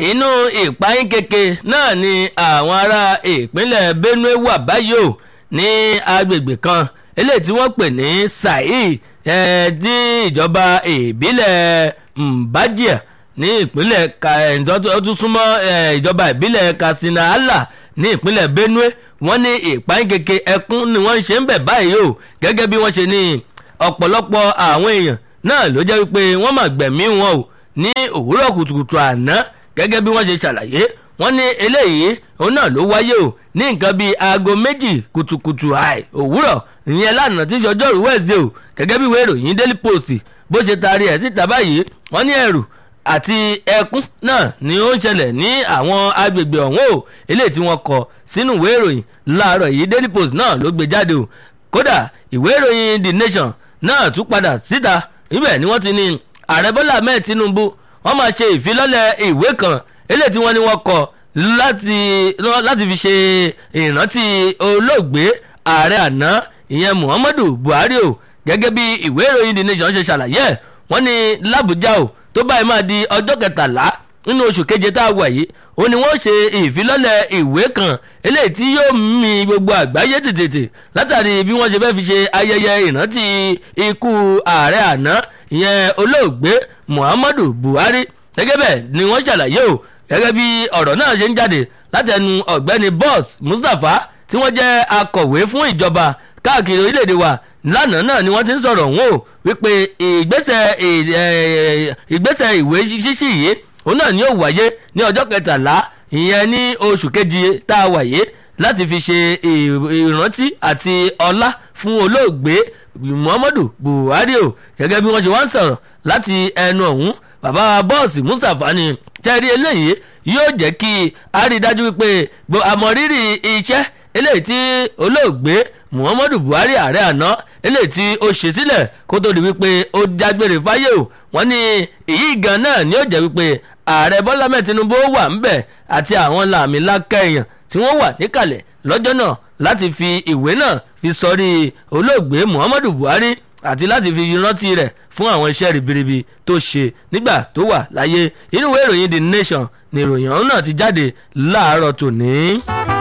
inú ìpayín keke náà ni àwọn ará ìpínlẹ̀ benue wà báyìí o ní agbègbè kan eléyìí tí wọ́n pè ní sai ní ìjọba ìbílẹ̀ mbajia ní ìpínlẹ̀ ọdún súnmọ́ ìjọba ìbílẹ̀ katsina allah ní ìpínlẹ̀ benue wọ́n ní ìpayín keke ẹkún ni wọ́n ń ṣe ń bẹ̀ báyìí o gẹ́gẹ́ bí wọ́n ṣe ní ọ̀pọ̀lọpọ̀ àwọn èèyàn náà ló jẹ́ wípé wọ́n mà gbẹ̀mí wọn o ní òwúrọ̀ kùtùkùtù àná gẹ́gẹ́ bí wọ́n ṣe ṣàlàyé wọ́n ní eléyìí òun náà ló wáyé o ní nǹkan bíi aago méjì kùtùkùtù àì òwúrọ̀ ìyẹn lánàá tí sọjọ́rú wẹ̀ẹ́sì o gẹ́gẹ́ bí ìwé ìròyìn daily post bó ṣe taari ẹ̀ síta báyìí wọ́n ní ẹ̀rù àti ẹkún náà ni ó ń ṣẹlẹ̀ ní àwọn agbègbè ọ̀hún o eléyìí tí wọ́n kọ sínú ìwé ìròyìn láàárọ̀ yìí daily post náà ló gbé jáde o kódà ìwé ìròyìn the nation náà tún padà síta ibẹ̀ ni wọ́n ti ní ààrẹ bọ́lá ahmed tinubu wọ́n máa ṣe ìfilọ́lẹ̀ ìwé kan eléyìí tí wọ́n ní wọ́n kọ láti láti fi ṣe ìrántí olóògbé ààrẹ àná ìyẹn muhammadu buhari o gẹ́gẹ́ bí ìwé ìròyìn the nation ṣe ṣàlàyé ẹ̀ wọ́n ní làbújá o tó báyìí máa di ọjọ́ kẹtàlá nínú oṣù keje tá a wà yìí ó ní wọ́n ṣe ìfilọ́lẹ̀ ìwé kan eléyìí tí yóò mi gbogbo àgbáyé tètè látàrí bí wọ́n ṣe fẹ́ fi ṣe ayẹyẹ ìrántí ikú ààrẹ àná ìyẹn olóògbé muhammadu buhari gẹ́gẹ́ bẹ́ẹ̀ ni wọ́n ṣàlàyé o gẹ́gẹ́ bí ọ̀rọ̀ náà ṣe ń jáde látẹnu ọ̀gbẹ́ni boss mustapha tí wọ́n jẹ́ akọ̀wé fún ìjọba káàkiri orílẹ̀-èdè wa lánàá náà ni wọ́n ti ń sọ̀rọ̀ wọn o wípé ìgbésẹ̀ ìgbésẹ̀ ìwé ṣíṣí yìí òun náà ni yóò wáyé ní ọjọ́ kẹtàlá ìyẹn ní oṣù kejì tá a wáyé láti fi ṣe ìrántí àti ọlá fún olóògbé muhammadu buhari o gẹ́gẹ́ bí wọ́n ṣe wá ń sọ̀rọ̀ láti ẹnu ọ̀hún bàbá bọ́ọ̀sì mustapha ni tẹ́rí eléyìí yóò jẹ́ kí a rí i dájú wípé àmọ̀rírì iṣẹ́ eléyìí tí olóògbé muhammadu buhari ààrẹ àná eléyìí tí ó ṣe sílẹ̀ kó tó di wípé ó jágbére fáyé o wọ́n ní èyí gan náà ni ó jẹ́ wípé ààrẹ bọ́lá mẹ́ẹ̀ tinubu wà ń bẹ̀ àti àwọn làmì lákẹ́ èèyàn tí wọ́n wà níkàlẹ̀ lọ́jọ́ náà láti fi ìwé náà fi sọrí olóògbé muhammadu buhari àti láti fi rántí rẹ̀ fún àwọn iṣẹ́ ribiribi tó ṣe nígbà tó wà láyé inú ìwé ìròyìn the nation ni ìròyìn ọ̀hún náà ti jáde láàárọ̀ tòní.